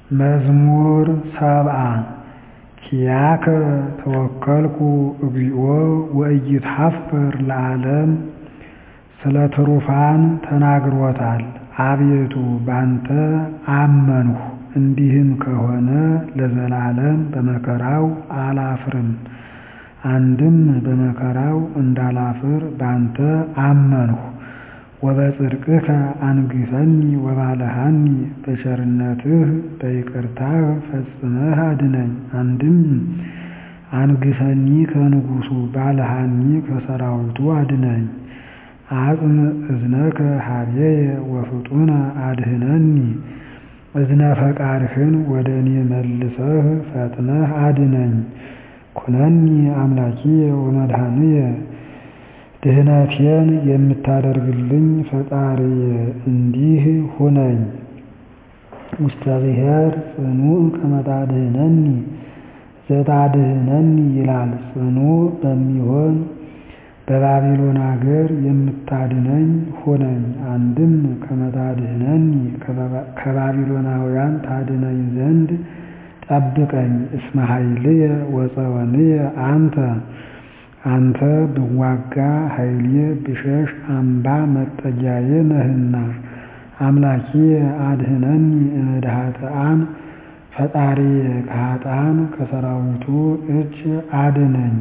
መዝሙር ሰብዓ ኪያከ ተወከልኩ እግዚኦ ወኢይትሐፈር ለዓለም ስለ ትሩፋን ተናግሮታል አቤቱ ባንተ አመንሁ እንዲህም ከሆነ ለዘላለም በመከራው አላፍርም አንድም በመከራው እንዳላፍር ባንተ አመንሁ ወበጽድቅከ አንግሠኒ ወባልሐኒ በቸርነትህ በይቅርታህ ፈጽመህ አድነኝ አንድም አንግሠኒ ከንጉሡ ባልሐኒ ከሠራዊቱ አድነኝ አጽም እዝነከ ኀቤየ ወፍጡነ አድኅነኒ እዝነ ፈቃድህን ወደ እኔ መልሰህ ፈጥነህ አድነኝ ኩነኒ አምላኪየ ወመድኃኒየ ድኅነቴን የምታደርግልኝ ፈጣሪዬ እንዲህ ሁነኝ ውስተ ብሔር ጽኑዕ ከመ ታድኅነኒ ዘታድኅነኒ ይላል ጽኑዕ በሚሆን በባቢሎን አገር የምታድነኝ ሁነኝ አንድም ከመ ታድኅነኒ ከባቢሎናውያን ታድነኝ ዘንድ ጠብቀኝ እስመ ኃይልየ ወፀወንየ አንተ አንተ ብዋጋ ኃይሌ ብሸሽ አምባ መጠጊያዬ ነህና አምላኪየ አድኅነኒ እምእደ ኃጥኣን ፈጣሪዬ ከኃጥኣን ከሠራዊቱ እጅ አድነኝ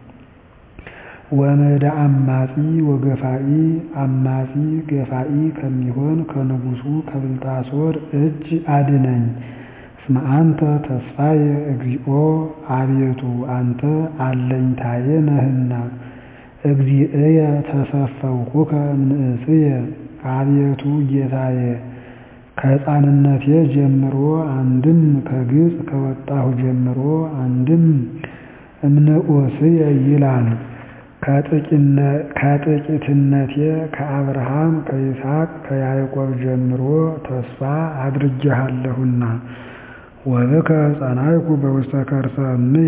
ወእምእደ አማጺ ወገፋኢ አማጺ ገፋኢ ከሚሆን ከንጉሡ ከብልጣሶር እጅ አድነኝ እስመ አንተ ተስፋየ እግዚኦ አቤቱ አንተ አለኝታዬ ነህና እግዚእየ ተሰፈውኩከ እምንእስየ አቤቱ ጌታዬ ከሕፃንነቴ ጀምሮ አንድም ከግብፅ ከወጣሁ ጀምሮ አንድም እምንዑስየ ይላል ከጥቂትነቴ ከአብርሃም ከይስሐቅ ከያዕቆብ ጀምሮ ተስፋ አድርጌሃለሁና ወብከ ጸናይኩ በውስተ ከርሰ እምየ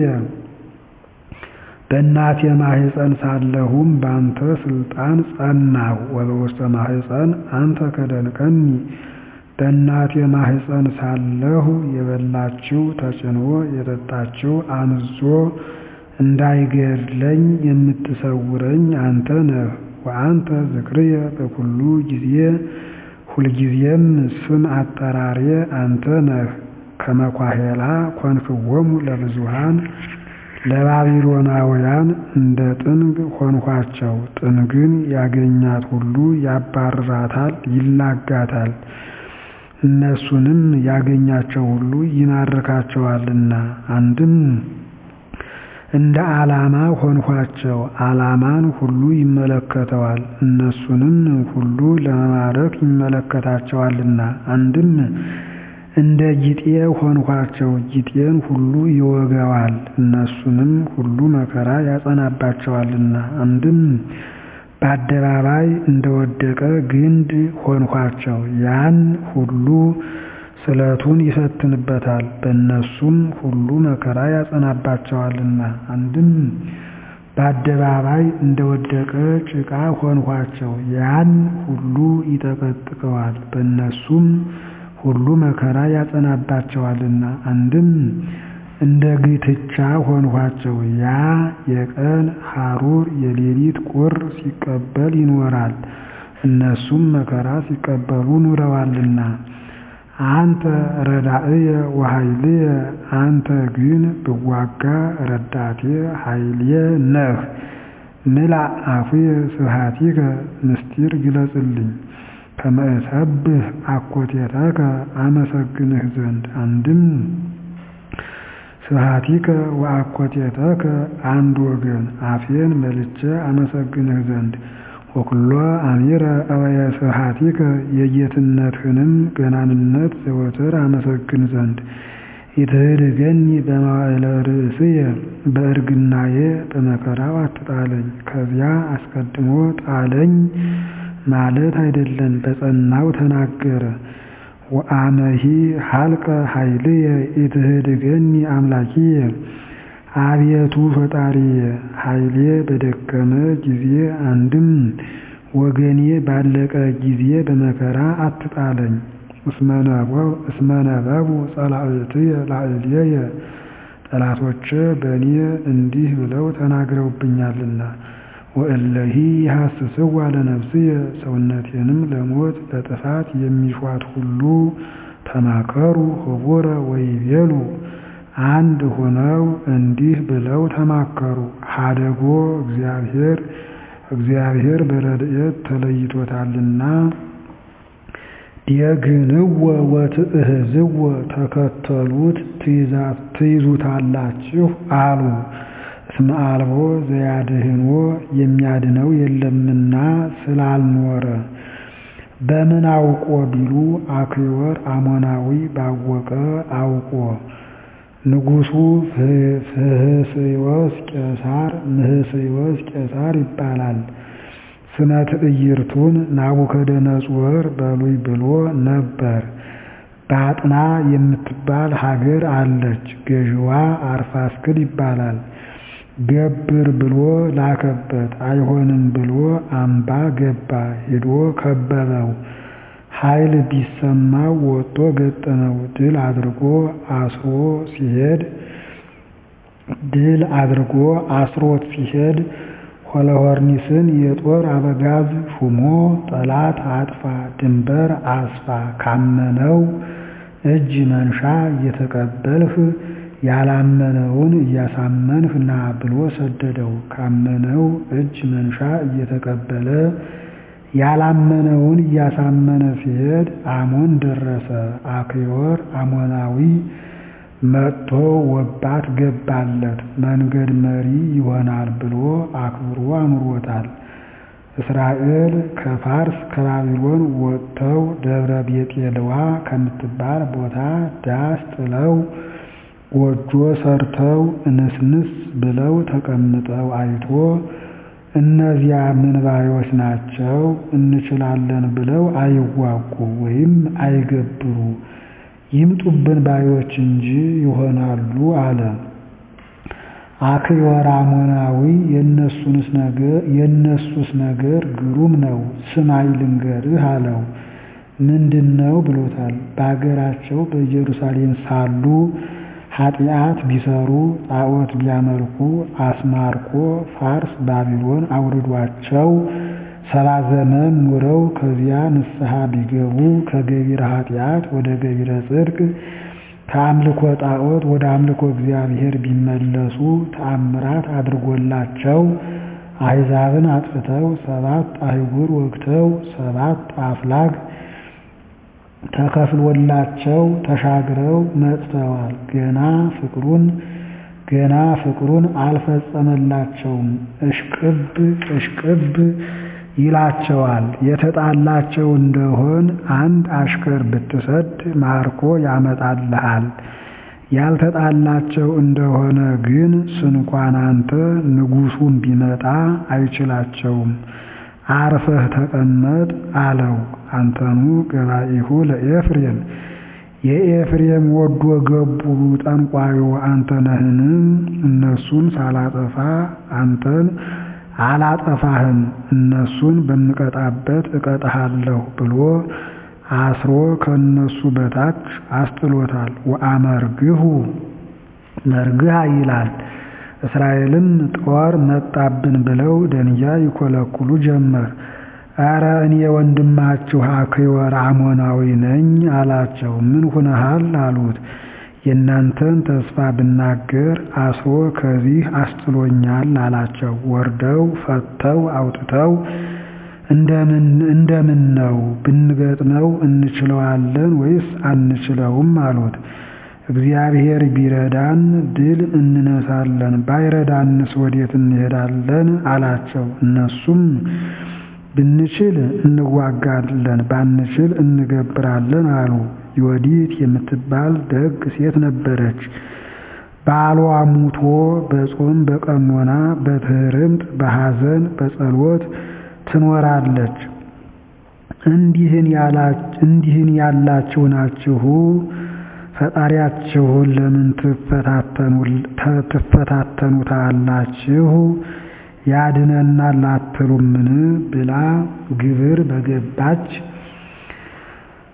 በእናቴ ማኅፀን ሳለሁም በአንተ ሥልጣን ጸናሁ ወበውስተ ማኅፀን አንተ ከደንቀኒ በእናቴ ማኅፀን ሳለሁ የበላችው ተጭኖ የጠጣችው አምዞ እንዳይገድለኝ የምትሰውረኝ አንተ ነህ ወአንተ ዝክርየ በኩሉ ጊዜ ሁልጊዜም ስም አጠራሬ አንተ ነህ ከመኳሄላ ኮንክዎሙ ለብዙኃን ለባቢሎናውያን እንደ ጥንግ ሆንኋቸው ጥንግን ያገኛት ሁሉ ያባርራታል ይላጋታል እነሱንም ያገኛቸው ሁሉ ይማርካቸዋልና አንድም እንደ ዓላማ ሆንኋቸው ዓላማን ሁሉ ይመለከተዋል እነሱንም ሁሉ ለመማረክ ይመለከታቸዋልና አንድም እንደ ጊጤ ሆንኋቸው ጊጤን ሁሉ ይወገዋል እነሱንም ሁሉ መከራ ያጸናባቸዋልና አንድም በአደባባይ እንደወደቀ ግንድ ሆንኋቸው ያን ሁሉ ስለቱን ይፈትንበታል በእነሱም ሁሉ መከራ ያጸናባቸዋልና አንድም በአደባባይ እንደወደቀ ጭቃ ሆንኋቸው ያን ሁሉ ይጠቀጥቀዋል በእነሱም ሁሉ መከራ ያጸናባቸዋልና አንድም እንደ ግትቻ ሆንኋቸው ያ የቀን ሐሩር የሌሊት ቁር ሲቀበል ይኖራል እነሱም መከራ ሲቀበሉ ኑረዋልና አንተ ረዳእየ ወኃይልየ አንተ ግን ብዋጋ ረዳቴ ኃይልየ ነህ ምላእ አፉየ ስብሐቲከ ምስጢር ግለጽልኝ ከመ እሰብህ አኮቴተከ አመሰግንህ ዘንድ አንድም ስብሐቲከ ወአኮቴተከ አንድ ወገን አፌን መልቼ አመሰግንህ ዘንድ ወኩሎ አሚረ እበየ ስብሐቲከ የጌትነትህንም ገናንነት ዘወትር አመሰግን ዘንድ ኢትህድገኒ በመዋዕለ ርእስየ በእርግናዬ በመከራው አትጣለኝ ከዚያ አስቀድሞ ጣለኝ ማለት አይደለም በጸናው ተናገረ ወአመሂ ሀልቀ ኃይልየ ኢትህድገኒ አምላኪየ አቤቱ ፈጣሪየ ኃይሌ በደከመ ጊዜ አንድም ወገኔ ባለቀ ጊዜ በመከራ አትጣለኝ እስመ ነበቡ ጸላእትየ ላዕሌየ ጠላቶቼ በእኔ እንዲህ ብለው ተናግረውብኛልና። ወእለሂ ይሐስስዋ ለነፍስየ ሰውነቴንም ለሞት ለጥፋት የሚሿት ሁሉ ተማከሩ ኅቡረ ወይቤሉ አንድ ሆነው እንዲህ ብለው ተማከሩ። ሀደጎ እግዚአብሔር እግዚአብሔር በረድኤት ተለይቶታልና ዲየግንዎ ወትእህዝዎ ተከተሉት ትይዙታላችሁ አሉ። እስመ አልቦ ዘያድኅንዎ የሚያድነው የለምና ስላልኖረ። በምን አውቆ ቢሉ አክዮር አሞናዊ ባወቀ አውቆ ንጉሡ ፍህስዮስ ቄሳር ምህስዮስ ቄሳር ይባላል። ስመ ትዕይርቱን ናቡከደነፆር በሉይ ብሎ ነበር። ባጥና የምትባል ሀገር አለች። ገዥዋ አርፋክስድ ይባላል። ገብር ብሎ ላከበት። አይሆንም ብሎ አምባ ገባ። ሄዶ ከበበው። ኃይል ቢሰማው ወጥቶ ገጠመው። ድል አድርጎ አስሮ ሲሄድ ድል አድርጎ አስሮት ሲሄድ ሆለሆርኒስን የጦር አበጋዝ ሹሞ ጠላት አጥፋ፣ ድንበር አስፋ፣ ካመነው እጅ መንሻ እየተቀበልህ ያላመነውን እያሳመንህ ና ብሎ ሰደደው። ካመነው እጅ መንሻ እየተቀበለ ያላመነውን እያሳመነ ሲሄድ አሞን ደረሰ። አክዮር አሞናዊ መጥቶ ወባት ገባለት። መንገድ መሪ ይሆናል ብሎ አክብሮ አኑሮታል። እስራኤል ከፋርስ ከባቢሎን ወጥተው ደብረ ቤጤልዋ ከምትባል ቦታ ዳስ ጥለው ጎጆ ሰርተው እንስንስ ብለው ተቀምጠው አይቶ እነዚያ ምንባዮች ናቸው፣ እንችላለን ብለው አይዋጉ ወይም አይገብሩ ይምጡብን ባዮች እንጂ ይሆናሉ አለ። አክዮር አሞናዊ የእነሱስ ነገር ግሩም ነው፣ ስማይ ልንገርህ አለው። ምንድን ነው ብሎታል። በአገራቸው በኢየሩሳሌም ሳሉ ኃጢአት ቢሰሩ ጣዖት ቢያመልኩ አስማርኮ ፋርስ ባቢሎን አውርዷቸው ሰባ ዘመን ኑረው ከዚያ ንስሐ ቢገቡ ከገቢረ ኃጢአት ወደ ገቢረ ጽድቅ ከአምልኮ ጣዖት ወደ አምልኮ እግዚአብሔር ቢመለሱ ተአምራት አድርጎላቸው አሕዛብን አጥፍተው ሰባት አህጉር ወግተው ሰባት አፍላግ ተከፍሎላቸው ተሻግረው መጥተዋል። ገና ፍቅሩን ገና ፍቅሩን አልፈጸመላቸውም። እሽቅብ እሽቅብ ይላቸዋል። የተጣላቸው እንደሆን አንድ አሽከር ብትሰድ ማርኮ ያመጣልሃል። ያልተጣላቸው እንደሆነ ግን ስንኳን አንተ ንጉሡም ቢመጣ አይችላቸውም። አርፈህ ተቀመጥ አለው። አንተኑ ገባኢሁ ለኤፍሬም የኤፍሬም ወዶ ገቡ ጠንቋዩ አንተ ነህን? እነሱን ሳላጠፋ አንተን አላጠፋህም፣ እነሱን በምቀጣበት እቀጣሃለሁ ብሎ አስሮ ከእነሱ በታች አስጥሎታል። ወአመርግሁ መርግህ ይላል። እስራኤልም ጦር መጣብን ብለው ደንጊያ ይኮለኩሉ ጀመር። ኧረ እኔ ወንድማችሁ አክዮር አሞናዊ ነኝ አላቸው። ምን ሁነሃል አሉት። የእናንተን ተስፋ ብናገር አስሮ ከዚህ አስጥሎኛል አላቸው። ወርደው ፈተው አውጥተው እንደምን ነው ብንገጥመው እንችለዋለን ወይስ አንችለውም አሉት። እግዚአብሔር ቢረዳን ድል እንነሳለን፣ ባይረዳንስ ወዴት እንሄዳለን አላቸው። እነሱም ብንችል እንዋጋለን፣ ባንችል እንገብራለን አሉ። ዮዲት የምትባል ደግ ሴት ነበረች። ባሏ ሙቶ በጾም በቀኖና በትህርምት በሐዘን በጸሎት ትኖራለች። እንዲህን ያላችሁ ናችሁ ፈጣሪያችሁን ለምን ትፈታተኑታላችሁ? ያድነናል አትሉምን? ብላ ግብር በገባች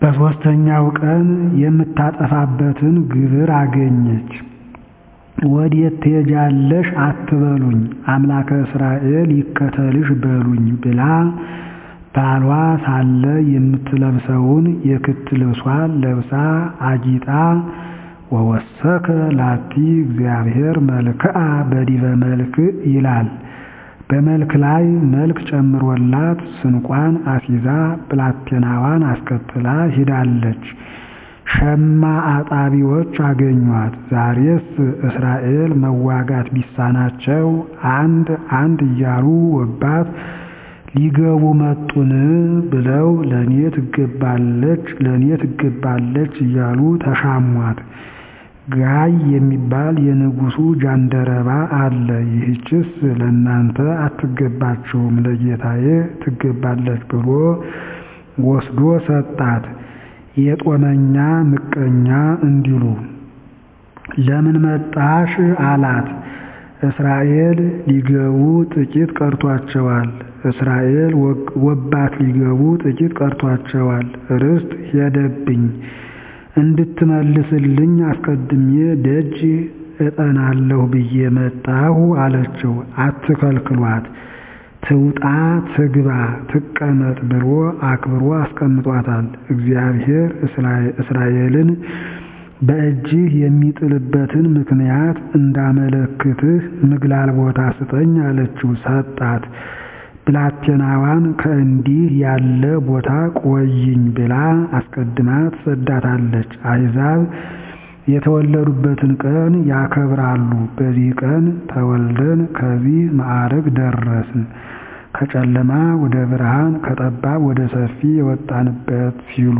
በሦስተኛው ቀን የምታጠፋበትን ግብር አገኘች። ወዴት ትሄጃለሽ አትበሉኝ፣ አምላከ እስራኤል ይከተልሽ በሉኝ ብላ ባሏ ሳለ የምትለብሰውን የክት ልብሷን ለብሳ አጊጣ ወወሰከ ላቲ እግዚአብሔር መልክዓ በዲበ መልክዕ ይላል። በመልክ ላይ መልክ ጨምሮላት ስንቋን አሲዛ ብላቴናዋን አስከትላ ሂዳለች። ሸማ አጣቢዎች አገኟት። ዛሬስ እስራኤል መዋጋት ቢሳናቸው አንድ አንድ እያሉ ወባት ሊገቡ መጡን ብለው ለእኔ ትገባለች ለእኔ ትገባለች እያሉ ተሻሟት። ጋይ የሚባል የንጉሡ ጃንደረባ አለ። ይህችስ ለእናንተ አትገባችሁም ለጌታዬ ትገባለች ብሎ ወስዶ ሰጣት። የጦመኛ ምቀኛ እንዲሉ ለምን መጣሽ አላት። እስራኤል ሊገቡ ጥቂት ቀርቷቸዋል። እስራኤል ወባት ሊገቡ ጥቂት ቀርቷቸዋል። ርስት ሄደብኝ እንድትመልስልኝ አስቀድሜ ደጅ እጠናለሁ ብዬ መጣሁ አለችው። አትከልክሏት፣ ትውጣ ትግባ ትቀመጥ ብሎ አክብሮ አስቀምጧታል። እግዚአብሔር እስራኤልን በእጅህ የሚጥልበትን ምክንያት እንዳመለክትህ ምግላል ቦታ ስጠኝ አለችው። ሰጣት። ብላቴናዋን ከእንዲህ ያለ ቦታ ቆይኝ ብላ አስቀድማ ትሰዳታለች። አሕዛብ የተወለዱበትን ቀን ያከብራሉ። በዚህ ቀን ተወልደን ከዚህ ማዕረግ ደረስን፣ ከጨለማ ወደ ብርሃን ከጠባብ ወደ ሰፊ የወጣንበት ሲሉ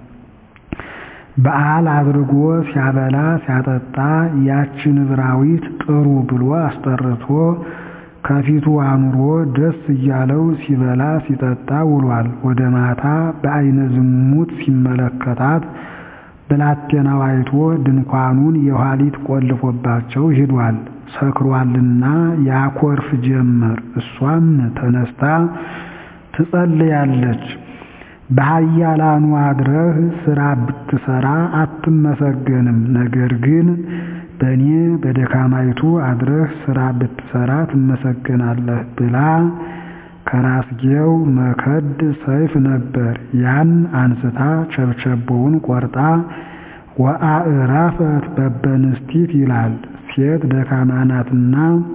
በዓል አድርጎ ሲያበላ ሲያጠጣ ያችን ዕብራዊት ጥሩ ብሎ አስጠርቶ ከፊቱ አኑሮ ደስ እያለው ሲበላ ሲጠጣ ውሏል። ወደ ማታ በዓይነ ዝሙት ሲመለከታት ብላቴናው አይቶ ድንኳኑን የኋሊት ቆልፎባቸው ሂዷል። ሰክሯልና ያኮርፍ ጀመር። እሷም ተነስታ ትጸልያለች። በኃያላኑ አድረህ ሥራ ብትሰራ አትመሰገንም። ነገር ግን በእኔ በደካማይቱ አድረህ ሥራ ብትሰራ ትመሰገናለህ ብላ ከራስጌው መከድ ሰይፍ ነበር። ያን አንስታ ቸብቸቦውን ቆርጣ ወአዕራፈት በበንስቲት ይላል። ሴት ደካማ ናትና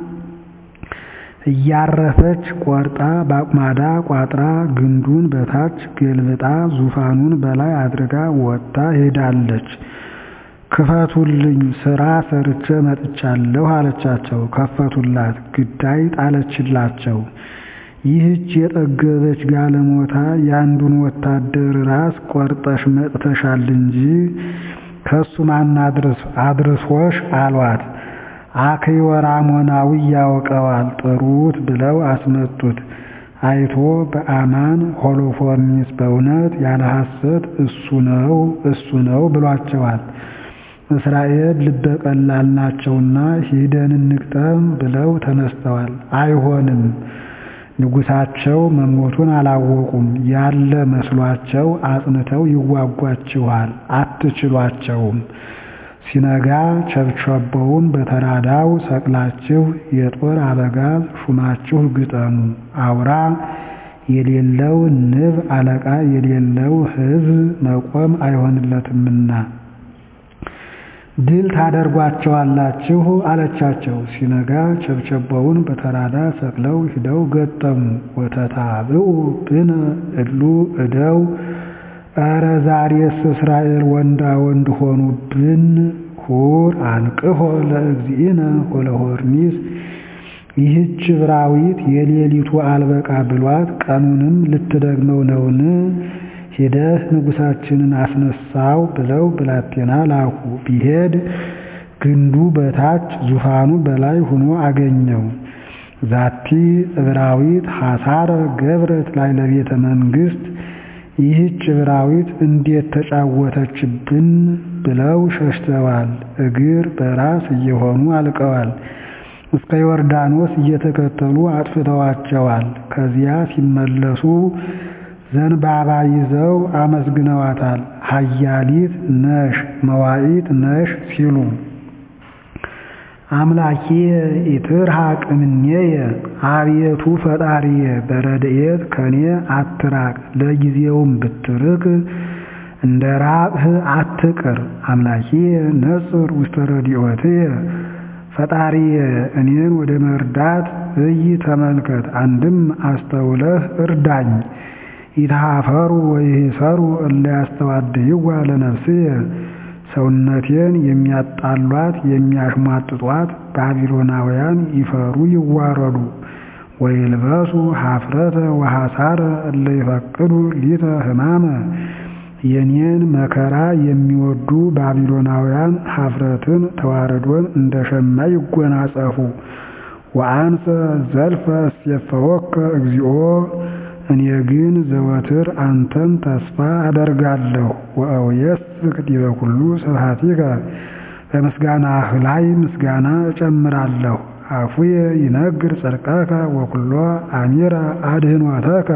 እያረፈች ቆርጣ በአቁማዳ ቋጥራ ግንዱን በታች ገልብጣ ዙፋኑን በላይ አድርጋ ወጥታ ሄዳለች። ክፈቱልኝ ሥራ ሰርቼ መጥቻለሁ አለቻቸው። ከፈቱላት። ግዳይ ጣለችላቸው። ይህች የጠገበች ጋለሞታ የአንዱን ወታደር ራስ ቆርጠሽ መጥተሻል እንጂ ከሱ ማን አድርሶሽ አሏት። አክዮራሞናዊ ያውቀዋል ጥሩት ብለው አስመጡት። አይቶ በአማን ሆሎፎርኒስ በእውነት ያለ ሐሰት እሱ ነው እሱ ነው ብሏቸዋል። እስራኤል ልበ ቀላል ናቸውና ሂደን እንግጠም ብለው ተነስተዋል። አይሆንም፣ ንጉሣቸው መሞቱን አላወቁም። ያለ መስሏቸው አጽንተው ይዋጓችኋል፣ አትችሏቸውም። ሲነጋ ቸብቸቦውን በተራዳው ሰቅላችሁ የጦር አበጋዝ ሹማችሁ ግጠሙ። አውራ የሌለው ንብ አለቃ የሌለው ሕዝብ መቆም አይሆንለትምና ድል ታደርጓቸዋላችሁ አለቻቸው። ሲነጋ ቸብቸቦውን በተራዳ ሰቅለው ሂደው ገጠሙ። ወተታብኡ ብነ እሉ እደው ኧረ ዛሬስ እስራኤል ወንዳ ወንድ ሆኑብን። ሁር አንቅሆ ለእግዚእነ ወለሆርኒስ ይህች ዕብራዊት የሌሊቱ አልበቃ ብሏት ቀኑንም ልትደግመው ነውን? ሂደህ ንጉሣችንን አስነሳው ብለው ብላቴና ላኩ። ቢሄድ ግንዱ በታች ዙፋኑ በላይ ሆኖ አገኘው። ዛቲ ዕብራዊት ሐሳረ ገብረት ላይ ለቤተ መንግሥት ይህች ዕብራዊት እንዴት ተጫወተችብን ብለው ሸሽተዋል። እግር በራስ እየሆኑ አልቀዋል። እስከ ዮርዳኖስ እየተከተሉ አጥፍተዋቸዋል። ከዚያ ሲመለሱ ዘንባባ ይዘው አመስግነዋታል። ኃያሊት ነሽ መዋዕት ነሽ ሲሉ አምላኬ ኢትርሐቅ እምኔየ አቤቱ ፈጣሪየ በረድኤት ከኔ አትራቅ፣ ለጊዜውም ብትርቅ እንደ ራቅህ አትቅር። አምላኬ ነጽር ውስተ ረድኤትየ ፈጣሪየ እኔን ወደ መርዳት እይ ተመልከት፣ አንድም አስተውለህ እርዳኝ። ይትሃፈሩ ወይሂሰሩ እለ ያስተዋድይዋ ለነፍስየ ሰውነቴን የሚያጣሏት የሚያሽሟጥጧት ባቢሎናውያን ይፈሩ ይዋረዱ። ወይልበሱ ኀፍረተ ወሐሳረ እለ ይፈቅዱ ሊተ ሕማመ የኔን መከራ የሚወዱ ባቢሎናውያን ኀፍረትን ተዋረዶን እንደ ሸማ ይጎናጸፉ። ወአንሰ ዘልፈ እሴፈወከ እግዚኦ እኔ ግን ዘወትር አንተን ተስፋ አደርጋለሁ። ወአውየስክ ዲበ ኩሉ ስብሐቲከ በምስጋናህ ላይ ምስጋና እጨምራለሁ። አፉየ ይነግር ጽድቀከ ወኩሎ አሚረ አድኅኖተከ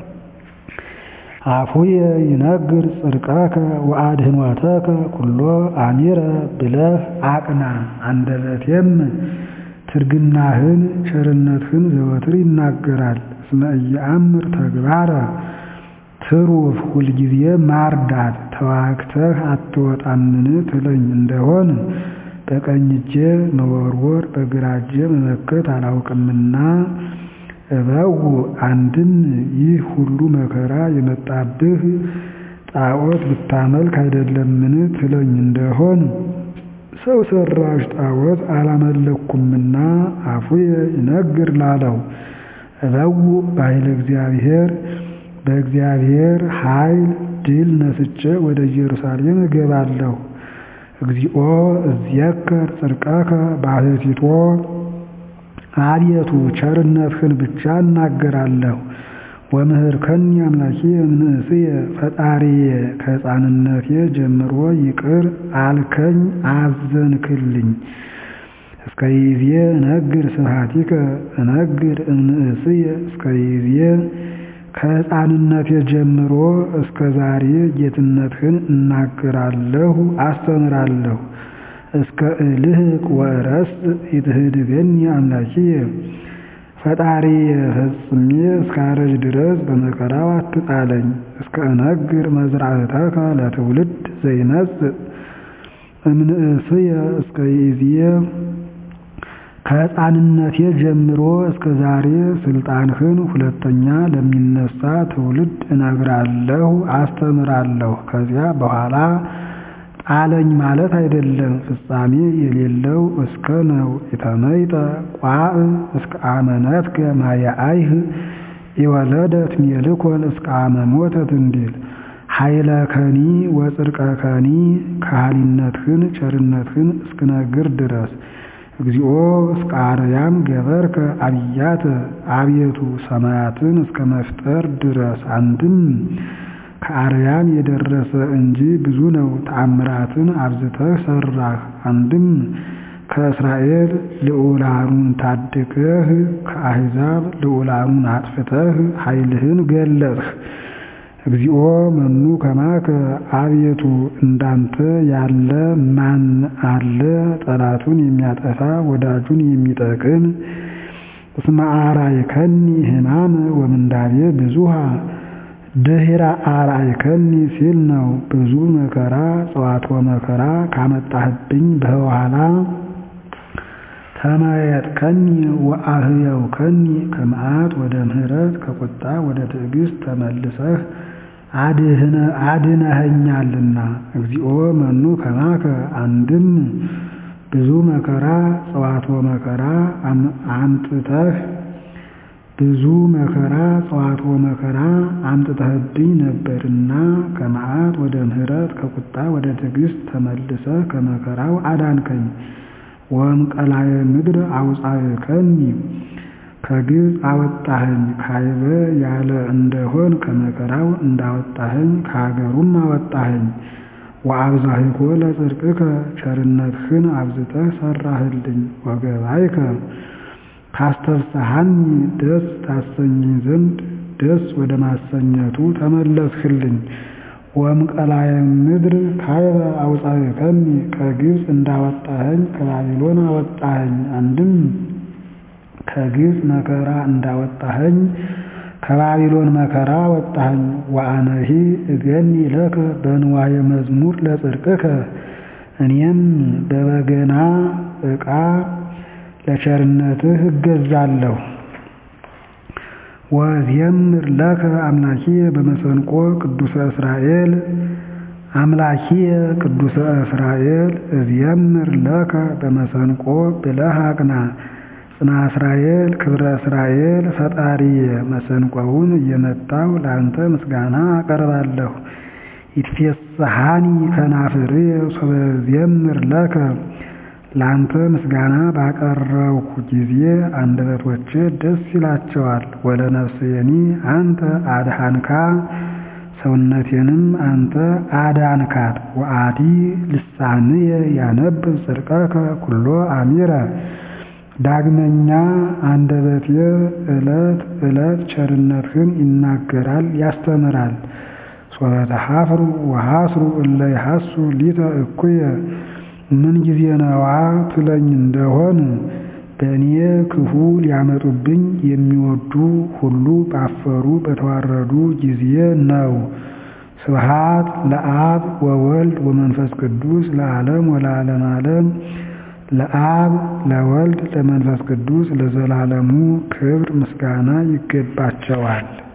አፉየ ይነግር ጽድቀከ ወአድኅኖተከ ኩሎ አሚረ ብለህ አቅና። አንደበቴም ትርግናህን ቸርነትህን ዘወትር ይናገራል። እስመ ኢየአምር ተግባረ ትሩፍ ሁልጊዜ ማርዳት ተዋግተህ አትወጣምን ትለኝ እንደሆን በቀኝ እጄ መወርወር በግራ እጄ መመከት አላውቅምና እበው አንድም ይህ ሁሉ መከራ የመጣብህ ጣዖት ብታመልክ አይደለምን ትለኝ እንደሆን ሰው ሰራሽ ጣዖት አላመለኩምና አፉየ ይነግር ላለው እበው በኃይለ እግዚአብሔር በእግዚአብሔር ኃይል ድል ነስቼ ወደ ኢየሩሳሌም እገባለሁ። እግዚኦ እዝየከር ጽድቀከ ባሕቲቶ አቤቱ ቸርነትህን ብቻ እናገራለሁ። ወምህርከኒ አምላኬ እምንእስየ ፈጣሪዬ ከሕፃንነቴ ጀምሮ ይቅር አልከኝ አዘንክልኝ። እስከ ይዜ እነግር ስብሐቲከ እነግር እምንእስየ እስከ ይዜ ከሕፃንነቴ ጀምሮ እስከ ዛሬ ጌትነትህን እናገራለሁ አስተምራለሁ። እስከ እልህቅ ወእረስ ይትህድገኒ አምላኪየ ፈጣሪየ ፈጽሜ እስካረጅ ድረስ በመከራው አትጣለኝ። እስከ እነግር መዝራዕተከ ለትውልድ ዘይነጽእ እምንእስየ እስከ ይእዝየ ከሕፃንነቴ ጀምሮ እስከ ዛሬ ስልጣንህን ሁለተኛ ለሚነሳ ትውልድ እነግራለሁ አስተምራለሁ። ከዚያ በኋላ ጣለኝ ማለት አይደለም፣ ፍጻሜ የሌለው እስከ ነው። ኢተመይጠ ቋዕ እስከ አመነትከ ማየአይህ የወለደት ሜልኮል እስከ አመ ሞተት እንዲል ኃይለ ከኒ ወጽድቀ ከኒ ከሃሊነትህን ቸርነትህን እስክነግር ድረስ እግዚኦ እስከ አርያም ገበርከ አብያተ አቤቱ ሰማያትን እስከ መፍጠር ድረስ አንድም ከአርያም የደረሰ እንጂ ብዙ ነው። ተአምራትን አብዝተህ ሰራህ። አንድም ከእስራኤል ልዑላኑን ታድገህ ከአሕዛብ ልዑላኑን አጥፍተህ ኃይልህን ገለጥህ። እግዚኦ መኑ ከማከ አቤቱ እንዳንተ ያለ ማን አለ? ጠላቱን የሚያጠፋ ወዳጁን የሚጠቅም እስመ አርአይከኒ ሕማመ ወምንዳቤ ብዙሃ ድኅረ አርአይከኒ ሲል ነው። ብዙ መከራ ጸዋትወ መከራ ካመጣህብኝ በኋላ ተመየጥከኒ ወአህየውከኒ ከመዓት ወደ ምሕረት ከቁጣ ወደ ትዕግስት ተመልሰህ አድነኸኛልና። እግዚኦ መኑ ከማከ አንድም ብዙ መከራ ጸዋትወ መከራ አምጥተህ ብዙ መከራ ጸዋትወ መከራ አምጥተህብኝ ነበርና ከመዓት ወደ ምሕረት ከቁጣ ወደ ትዕግስት ተመልሰህ ከመከራው አዳንከኝ። ወእምቀላየ ምድር አውፃእከኒ ከግብፅ አወጣኸኝ። ካይበ ያለ እንደሆን ከመከራው እንዳወጣኸኝ ከሀገሩም አወጣኸኝ። ወአብዛሂኮ ለጽድቅከ ቸርነትህን አብዝተህ ሰራህልኝ። ወገባይከ ታስተፍስሐኒ ደስ ታሰኘኝ ዘንድ ደስ ወደ ማሰኘቱ ተመለስህልኝ። ወእምቀላየ ምድር ካይበ አውፃእከኒ ከግብፅ እንዳወጣኸኝ ከባቢሎን አወጣኸኝ። አንድም ከግብፅ መከራ እንዳወጣኸኝ ከባቢሎን መከራ አወጣኸኝ። ወአነሂ እገኒ ለከ በንዋየ መዝሙር ለጽድቅከ እኔም በበገና ዕቃ ለቸርነትህ እገዛለሁ። ወእዜምር ለከ አምላኪየ በመሰንቆ ቅዱሰ እስራኤል አምላኪየ ቅዱሰ እስራኤል እዜምር ለከ በመሰንቆ ብለህ አቅና። ጽና እስራኤል ክብረ እስራኤል ፈጣሪየ መሰንቆውን እየመታሁ ለአንተ ምስጋና አቀርባለሁ። ይትፌስሐኒ ከናፍርየ ሶበ እዜምር ለከ ለአንተ ምስጋና ባቀረብኩ ጊዜ አንደበቶቼ ደስ ይላቸዋል። ወለነፍስየኒ አንተ አድኃንካ ሰውነቴንም አንተ አዳንካት። ወአዲ ልሳንየ ያነብብ ጽድቀከ ኩሎ አሚረ ዳግመኛ አንደበቴ ዕለት ዕለት ቸርነትህን ይናገራል ያስተምራል። ሶበ ተሐፍሩ ወሐስሩ እለ ይሐሱ ሊተ እኩየ ምን ጊዜ ነዋ ትለኝ እንደሆን በእኔ ክፉ ሊያመጡብኝ የሚወዱ ሁሉ ባፈሩ በተዋረዱ ጊዜ ነው። ስብሐት ለአብ ወወልድ ወመንፈስ ቅዱስ ለዓለም ወለዓለመ ዓለም። ለአብ ለወልድ ለመንፈስ ቅዱስ ለዘላለሙ ክብር ምስጋና ይገባቸዋል።